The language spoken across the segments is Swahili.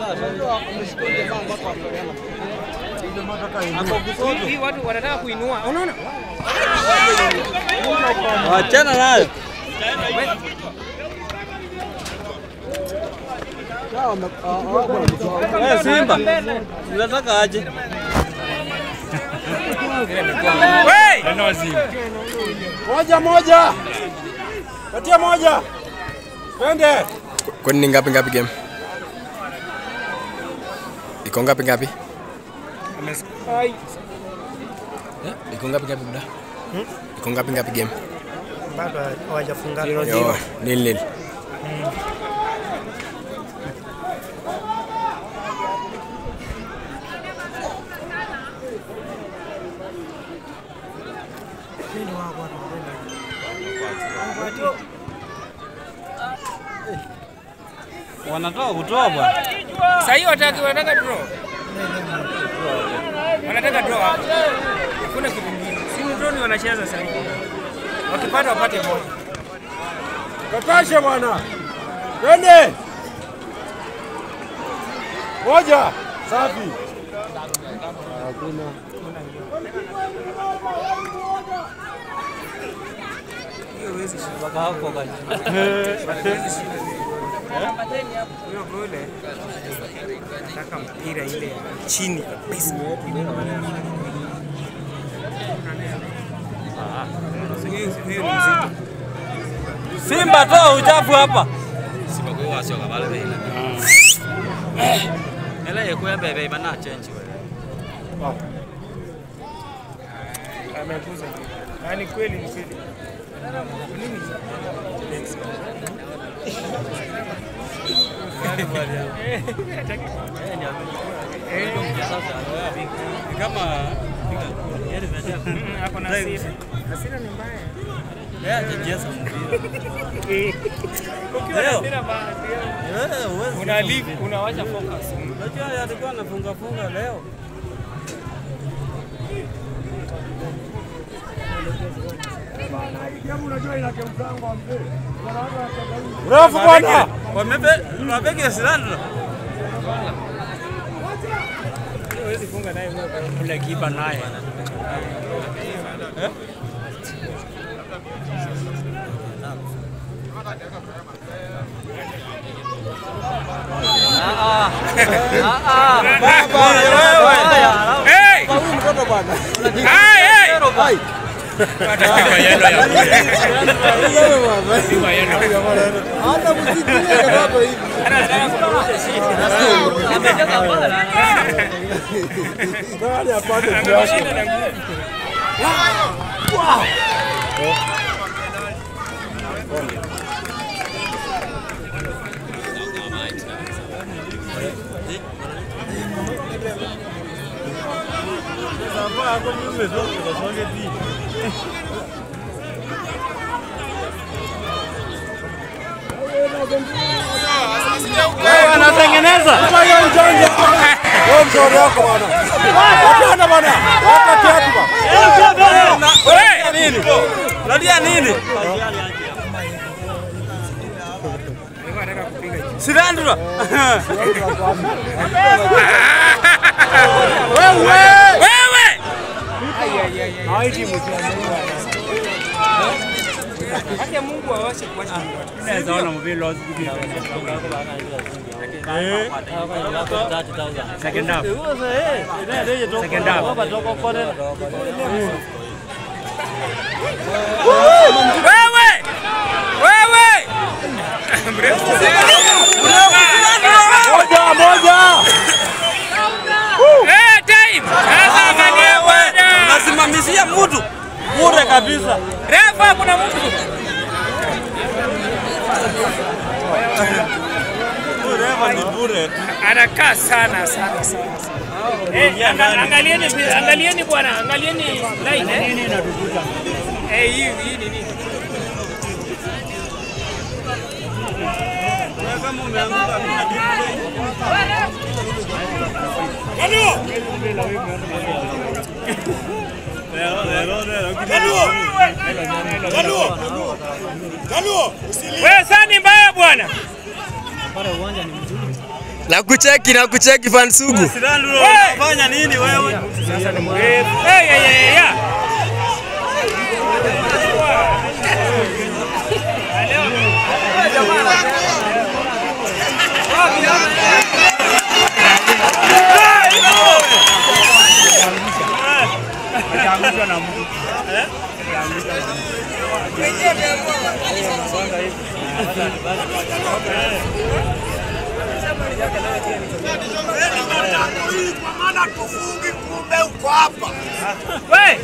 Hii watu wanataka kuinua. Unaona? Wachana nayo. Eh, Simba. Unataka aje? Hey! Moja moja. Patia moja. Twende. Kwani ni ngapi ngapi game? Iko ngapi ngapi? Ai, Eh, Iko ngapi ngapi muda? Iko ngapi ngapi game? Bado hawajafungana. Yo, nil nil. Wanatoka kutoa bwana. Sasa hiyo wataki wanataka draw. Wanataka draw hapo. Hakuna kitu kingine. Si ni draw ni wanacheza sasa hivi. Wakipata wapate moja. Kakashe bwana. Twende. Moja. Safi. Hiyo huwezi shida. Mpaka hapo kaji. Huwezi shida. Huyo gole nataka mpira ile ya chini kabisa. So hiyo hiyo ni mzito. Simba toa uchafu hapa. Ela yekuya bebe bana change wewe. Amekuza. Yaani kweli ni kweli. Nini? Kama Mm, Hapo na hasira. Hasira ni mbaya. yeye hajacheza mpira. Ukiwa na Leo. hasira mbaya. Eh, huwezi. Una leave, unawacha focus. Unajua yeye alikuwa anafunga funga leo. Refu bwana. Wamebe wabege silanda. Huwezi funga naye huyo. Kule kipa naye. Hey! Mtoto bwana. Hey, hey! Hai. Hata msikie katoto hivi. Nani apate kiasi? Wewe anatengeneza. Kama hiyo njanja. Wewe mshauri wako bwana. Wapenda bwana. Wapa kiatu bwana. Wewe nini? Nadia nini? Silandra. Wewe! Haki ya Mungu awashe kuacha Naweza ona mvilo Second half. Second half. Wewe! Wewe! Mrefu Moja moja. Eh, time! Sasa angalia bwana. Nasimamishia mtu bure kabisa. Refa kuna mtu. Bure ni bure. Anakaa sana sana sana. Eh, anga- angalieni angalieni bwana, angalieni line eh. Nini inatukuta? Eh, hii hii ni nini? Kama umeanguka Wewe sani mbaya bwana. Na kucheki na kucheki fan sugu. Sidhani Hey! unafanya nini wewe? Eh, eh, eh, eh, yeah. We!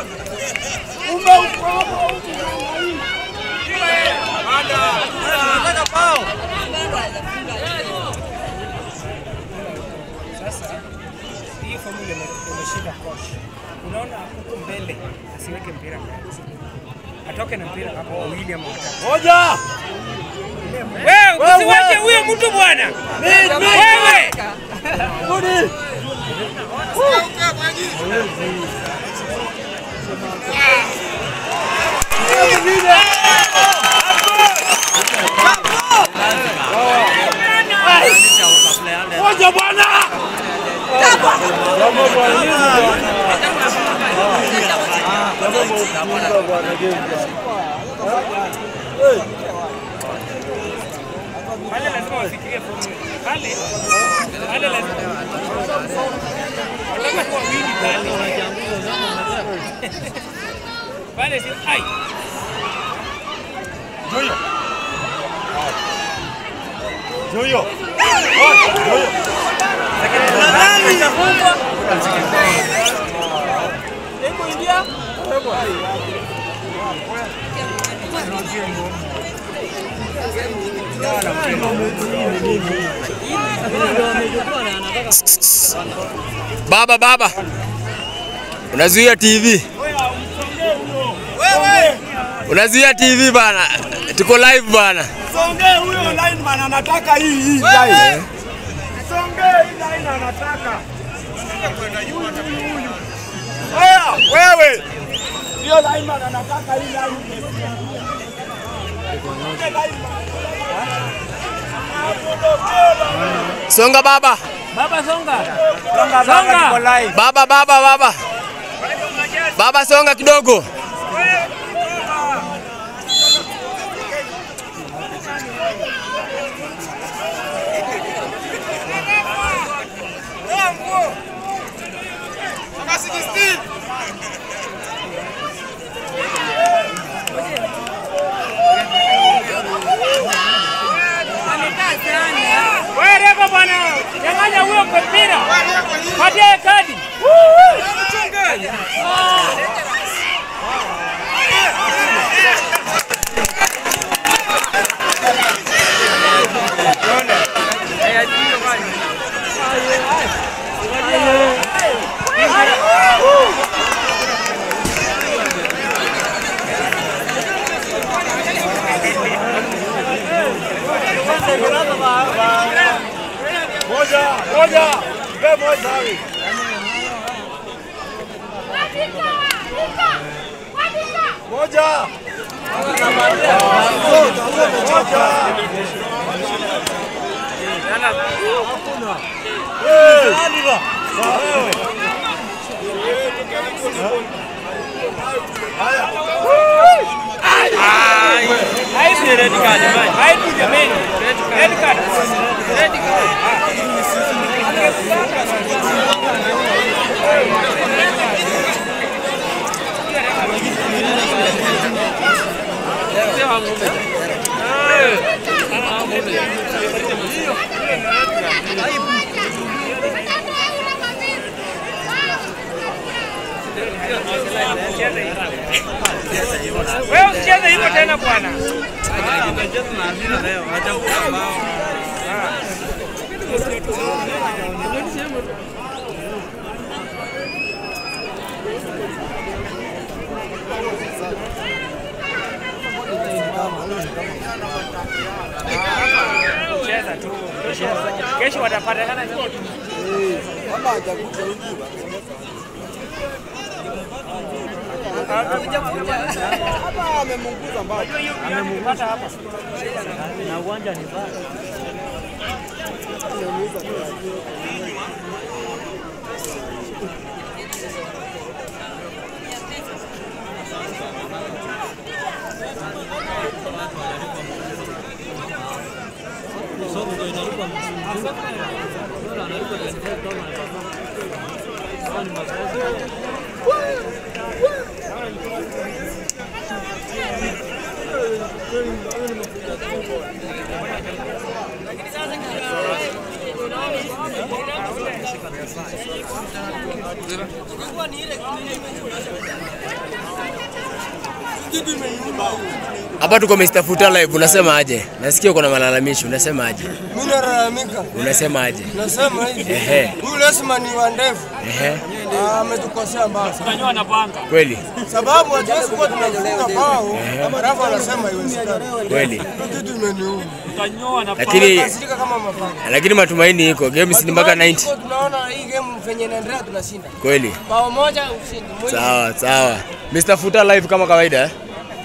hii formula ime- imeshinda coach. Unaona huko mbele asiweke mpira mbele. Atoke na mpira hapo wawili ama watatu. Moja. Wewe usiwache huyo mtu bwana. Wewe. Rudi. Moja bwana. Pale lazima wafikirie formula. Pale. Pale lazima. Wataka kuwa wili pale. Pale si ai. Joyo. Joyo. Joyo. Baba baba. Unazuia TV. Unazuia TV bana. Tuko live bana. Songee huyo lineman anataka hii hii line. Songee hii line anataka. Wewe, wewe. Hiyo lineman anataka hii line. Songa baba. Baba songa. Songa Songa. tuko live. Baba baba baba. Baba songa kidogo. Wewe refa bwana. Nyang'anya huyo mpira. Patia kadi. Moja, moja. Mpe moja hawi. Moja. Haibu red card jamani. Haibu jamani. Red card. Red card. Wewe usicheze hivyo tena bwana. Cheza tu. Kesho kesho watapatikana nyote. Unajua hiyo pia amepata hapa. Hapa tuko Mr. Futa live, unasema aje? Nasikia uko na malalamishi, unasema aje? Mimi nalalamika, Unasema aje? nasema hivi, Ehe. huyu Lesman ni wa ndevu Ehe, Ah, ametukosea mbaya sana, kweli sababu hatuwezi kuwa tunafunga bao alafu anasema iwezekani. kweli, Hiyo kitu imeniuma, lakini kasirika kama mapanga. lakini matumaini iko games ni mpaka 90 Tuko Tunaona hii game venye inaendelea tunashinda kweli. bao moja ushindi Mwingi. Sawa sawa, Mr. Futa live kama kawaida eh?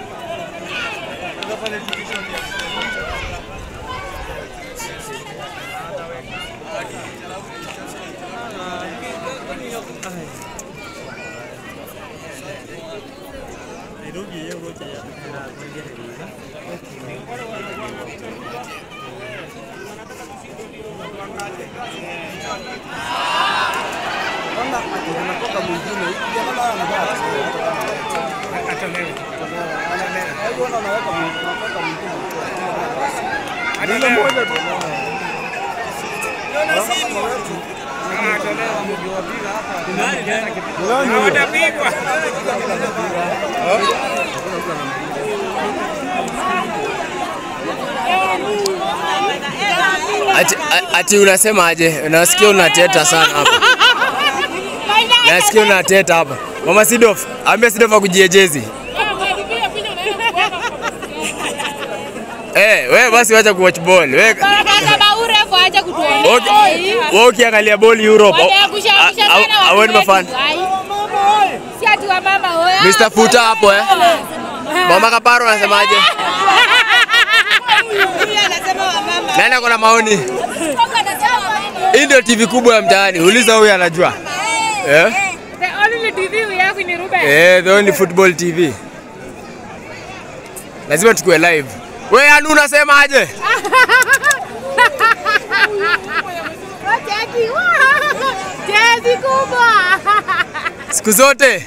Hawatapigwa. Ati, a- ati unasema aje? Nasikia unateta sana hapa. Nasikia unateta hapa. Mama Sidof, ambia Sidof akujiejezi. Eh, wewe basi wacha kuwatch ball. Wewe Okay. wewe ukiangalia ball Europe. Aweni mafan. Mr. Futa hapo eh. Mama Kaparo anasemaje? Nani ako na maoni? Hii ndio TV kubwa ya mtaani. Uliza huyu anajua. Eh? Eh, the only football TV. Lazima tukue live. Wewe Anu unasemaje? Jezi kubwa. Siku zote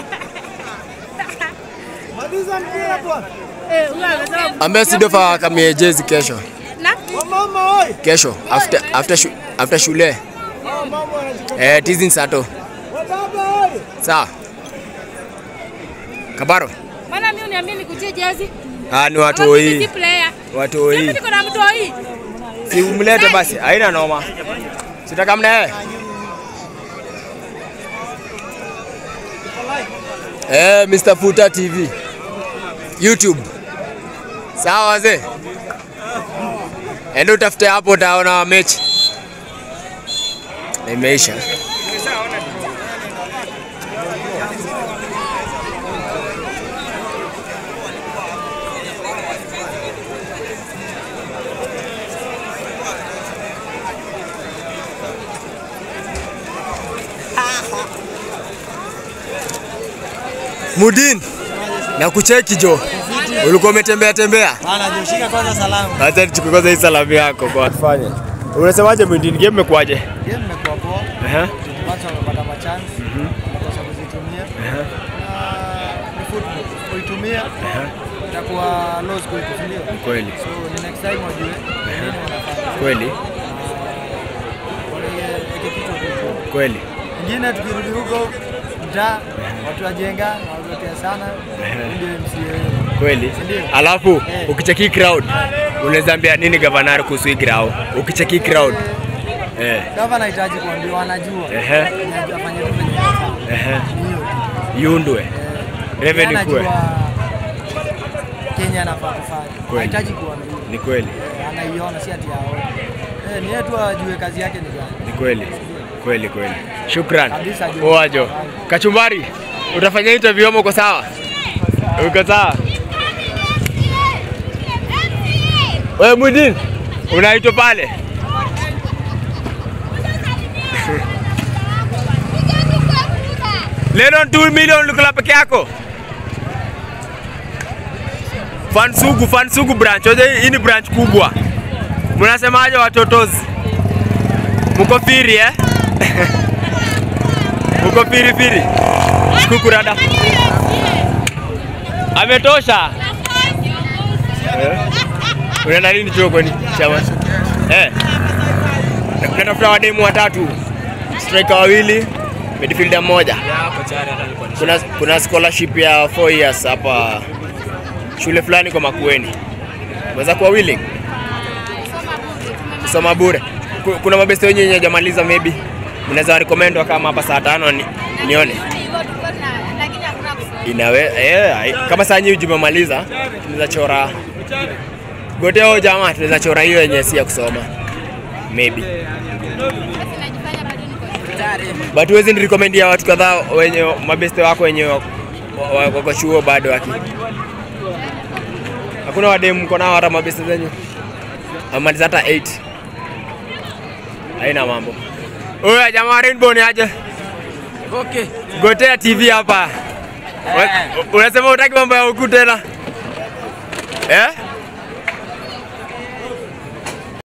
Maliza mpira bwana. Eh, huyo amesema ambia Sidofa akamie jezi kesho. na Mama oi. Kesho after after shu, after shule. Mama anajika. Eh, tizin sato. Baba oi. Sawa. Kabaro. maana mimi uniambie nikujie jezi. Ah, ni watu Ama mimi si hii. player. Watu Mimi hii. niko na mtu hii. Si umlete basi, haina noma. Sitaka mna yeye. Eh, Mr. Futa TV. YouTube. Sawa wazee. Enda utafute hapo utaona mechi. Na Imeisha. Mudin, na kucheki jo. Ulikuwa umetembea tembea? Bana joshika kwanza salamu. Acha nichukue kwanza hii salamu yako kwa fanye. Unasemaje Mudin, game imekuwaje? Game imekuwa poa. Ehe. Watu wamepata machance. Wamekosa kuzitumia. Na ni football. Kuitumia itakuwa low school kufundiwa. Kweli. So ni next time wajue nini wanafanya. Kweli. Waweke kichwa kwa Kweli. ingine tukirudi huko mtaa watu wajenga wazotea sana ndio MCA Kweli. Ndio. Alafu Eh. ukicheki crowd unaweza ambia nini gavanari kuhusu hii crowd? Ukicheki crowd. Eh. gava anahitaji kuambiwa anajua Ehe. Anajua afanye tu venye anafanya. Ehe. Hiyo. Yundwe. Eh, Revenue yeye kuwe. anajua Kenya anafaa kufanya Kweli. anahitaji kuambiwa Ni kweli. Eh, anaiona si ati aone eh, ni yeye tu ajue kazi yake ni gani Ni kweli. Kweli kweli. Shukran. Kabisa, Juma. Poa jo. Kachumbari, utafanya interview ama uko sawa? Uko sawa? Wewe Mudin, unaitwa pale? Lennon 2 million ulikula peke yako. Fansugu, Fansugu branch. Oje, hii ni branch kubwa. Mnasemaje watotozi? Mko firi eh? Mko firi firi. Shukuru rada. Ametosha. Eh? Unaenda nini chuo kwani? Chama. Eh. Natafuta wademu watatu. Striker wawili, midfielder mmoja. Kuna, kuna scholarship ya 4 years hapa shule fulani kwa Makueni. Unaweza kuwa willing kusoma bure. Ku- Kuna mabeste wenye wenye hajamaliza maybe mnaweza recommend kama hapa saa tano ni, nione inawe eh, ai- kama saa nyinyi tumemaliza tunaweza chora goteo jamaa, tunaweza chora hiyo yenye si ya kusoma maybe but huwezi ni recommend ya watu kadhaa wenye mabeste wako wenye wa- wa- wako chuo bado waki hakuna wademu mko nao hata mabeste zenyu amaliza hata 8 haina mambo oya jamaa rainbow ni aje Okay. gotea tv hapa Wa- unasema utaki mambo ya huku tena eh